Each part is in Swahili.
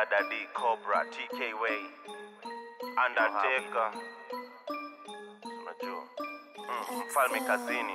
Daddy Cobra, TK Way, Undertaker. Unajua. Mm, mfalme kazini.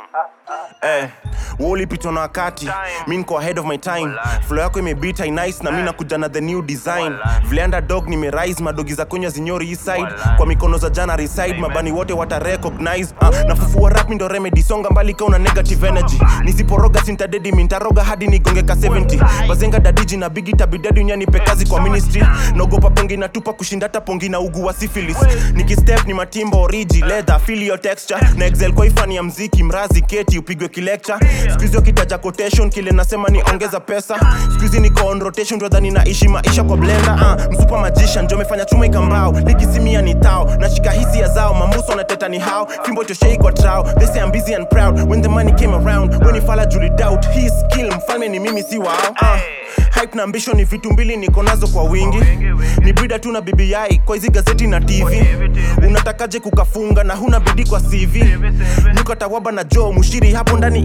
Mhm. Eh, wewe ulipitwa na wakati mi niko ahead of my time Walai. flow yako imebita nice na mi nakuja na the new design Walai. vile underdog nimerise madogi za kenya zinyori east side Walai. kwa mikono za jana reside Amen. mabani wote wata recognize uh, nafufua rap ndo remedy songa mbali kauna negative energy nisiporoga sintadedi mintaroga hadi nigonge ka 70 bazenga dadiji na bigi tabidadi unyanipe kazi kwa ministry naogopa pongi natupa kushinda hata pongi na ugu wa syphilis nikistep ni matimbo oriji leather feel your texture na excel kwa ifani ya mziki mrazi keti upigwe kilecture skuizi wakitaja quotation kile nasema ni ongeza pesa skuizi niko on rotation twadhani naishi maisha kwa blender uh, msupa magician ndio amefanya chuma ikambao nikisimia ni tao nashika hisia zao mambuso na teta ni hao fimbo toshei kwa trao they say I'm busy and proud when the money came around when ifala juli doubt his skill mfalme ni mimi si wao uh, hype na ambition ni vitu mbili niko nazo kwa wingi ni brida tu na BBI kwa hizi gazeti na TV unatakaje kukafunga na huna bidii kwa CV nyuka tawaba na Joe mushiri hapo ndani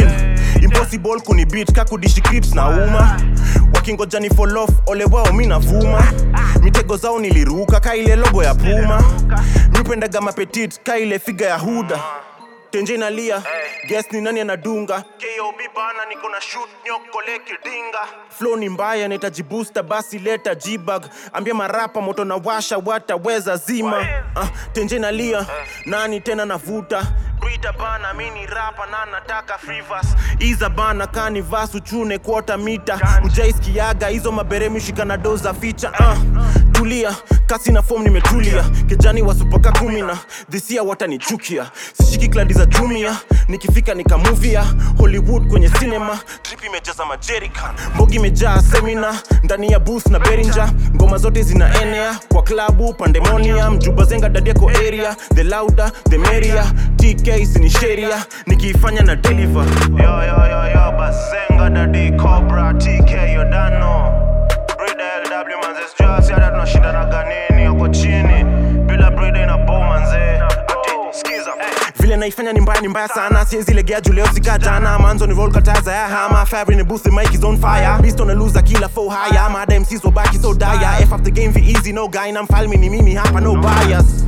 18 impossible kuni beat kakudishi clips na uma wakingoja ni fall off ole wao mi navuma mitego zao niliruka ka ile logo ya Puma miupendaga mapetit ka ile figa ya Huda tenje inalia guess ni nani anadunga kob bana niko na shoot nyokole kidinga flow ni mbaya nahitaji booster basi leta jibag ambia marapa moto na washa wataweza zima uh, tenje inalia nani tena navuta Brita bana mini rapa na nataka free verse iza bana kani vas uchune quarter mita ujaiskiaga hizo maberemi shika na doza ficha uh, tulia kasi na form nimetulia kijani wasupaka kumi na dhisia watanichukia sishiki kladi za jumia nikifika nikamuvia hollywood kwenye cinema trip imejaza majerican mbogi imejaa semina ndani ya booth na berinja ngoma zote zinaenea kwa klabu pandemonium jubazenga dadiako area the louder the merrier tk sini sheria nikiifanya na deliver Yo, yo, yo, yo, Basenga, Daddy Cobra, TK, Yodano. Brida LW, manze, sijui hasi hata tunashinda na ganini, yako chini. Bila Brida ina bow, manze. Ati, skiza. vile naifanya ni mbaya ni mbaya sana siwezi legea juu leo sika jana manzo ni roll kataza ya hama fire in the booth the mic is on fire beast on a loser killer for higher mad MCs so back so dire f up the game for easy no guy na mfalme ni mimi hapa no bias